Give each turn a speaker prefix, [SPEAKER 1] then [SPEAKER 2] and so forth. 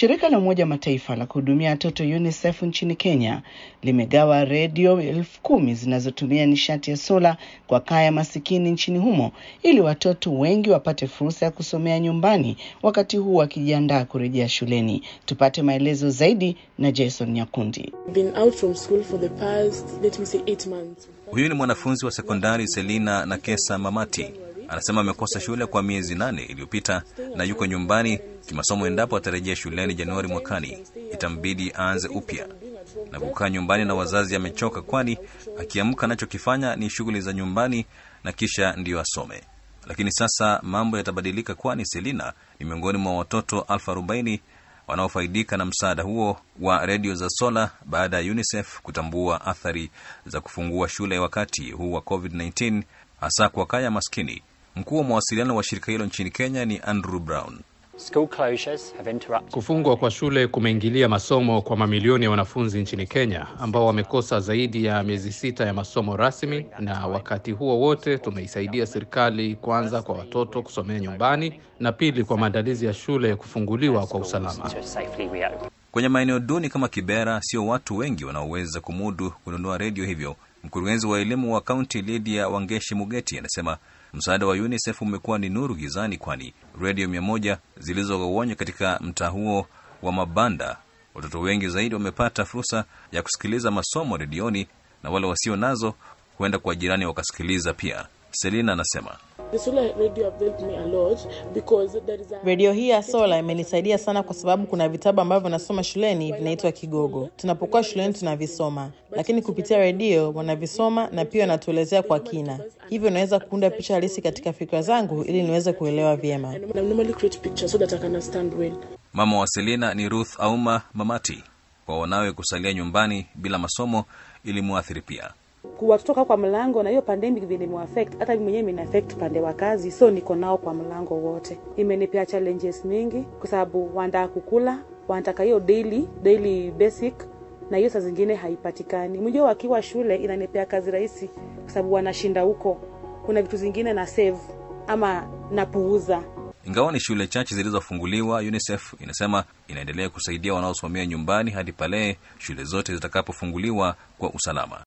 [SPEAKER 1] Shirika la Umoja Mataifa la kuhudumia watoto UNICEF nchini Kenya limegawa redio elfu kumi zinazotumia nishati ya sola kwa kaya masikini nchini humo ili watoto wengi wapate fursa ya kusomea nyumbani wakati huu wakijiandaa kurejea shuleni. Tupate maelezo zaidi na Jason Nyakundi.
[SPEAKER 2] Been out from school for the past, let me say, eight months.
[SPEAKER 3] Huyu ni mwanafunzi wa sekondari Selina Nakesa Mamati. Anasema amekosa shule kwa miezi nane iliyopita na yuko nyumbani kimasomo. Endapo atarejea shuleni Januari mwakani, itambidi aanze upya na kukaa nyumbani na wazazi. Amechoka, kwani akiamka anachokifanya ni shughuli za nyumbani na kisha ndiyo asome. Lakini sasa mambo yatabadilika, kwani Selina ni miongoni mwa watoto elfu arobaini wanaofaidika na msaada huo wa redio za sola baada ya UNICEF kutambua athari za kufungua shule wakati huu wa COVID-19 hasa kwa kaya maskini. Mkuu wa mawasiliano wa shirika hilo nchini Kenya ni Andrew Brown.
[SPEAKER 4] School closures have interrupted.
[SPEAKER 5] Kufungwa kwa shule kumeingilia masomo kwa mamilioni ya wanafunzi nchini Kenya ambao wamekosa zaidi ya miezi sita ya masomo rasmi, na wakati huo wote tumeisaidia serikali kwanza kwa watoto kusomea nyumbani na pili kwa maandalizi ya shule kufunguliwa kwa usalama.
[SPEAKER 4] To safely reopen.
[SPEAKER 3] Kwenye maeneo duni kama Kibera, sio watu wengi wanaoweza kumudu kununua redio, hivyo mkurugenzi wa elimu wa kaunti Lydia Wangeshi Mugeti anasema msaada wa UNICEF umekuwa ni nuru gizani, kwani redio mia moja zilizogawanywa katika mtaa huo wa mabanda, watoto wengi zaidi wamepata fursa ya kusikiliza masomo redioni, na wale wasio nazo huenda kwa jirani wakasikiliza pia. Selina anasema
[SPEAKER 2] The solar radio have helped me a lot because there is a
[SPEAKER 6] Redio hii ya sola imenisaidia sana kwa sababu kuna vitabu ambavyo nasoma shuleni vinaitwa Kigogo. Tunapokuwa shuleni tunavisoma, lakini kupitia redio wanavisoma na pia wanatuelezea kwa kina, hivyo naweza kuunda picha halisi katika fikra zangu ili niweze kuelewa vyema.
[SPEAKER 2] I normally create pictures so that I can understand well.
[SPEAKER 3] mama wa Selina ni Ruth Auma Mamati. Kwa wanawe kusalia nyumbani bila masomo ilimwathiri pia.
[SPEAKER 7] kuwatoka kwa mlango na hiyo pandemic vile imeaffect hata mimi mwenyewe imeaffect upande wa kazi, so niko nao kwa mlango wote. Imenipea challenges mingi kwa sababu wanataka kukula, wanataka hiyo daily daily basic, na hiyo saa zingine haipatikani. Mjua wakiwa shule inanipea kazi rahisi kwa sababu wanashinda huko, kuna vitu zingine na save ama napuuza
[SPEAKER 3] Ingawa ni shule chache zilizofunguliwa, UNICEF inasema inaendelea kusaidia wanaosimamia nyumbani hadi pale shule zote zitakapofunguliwa kwa usalama.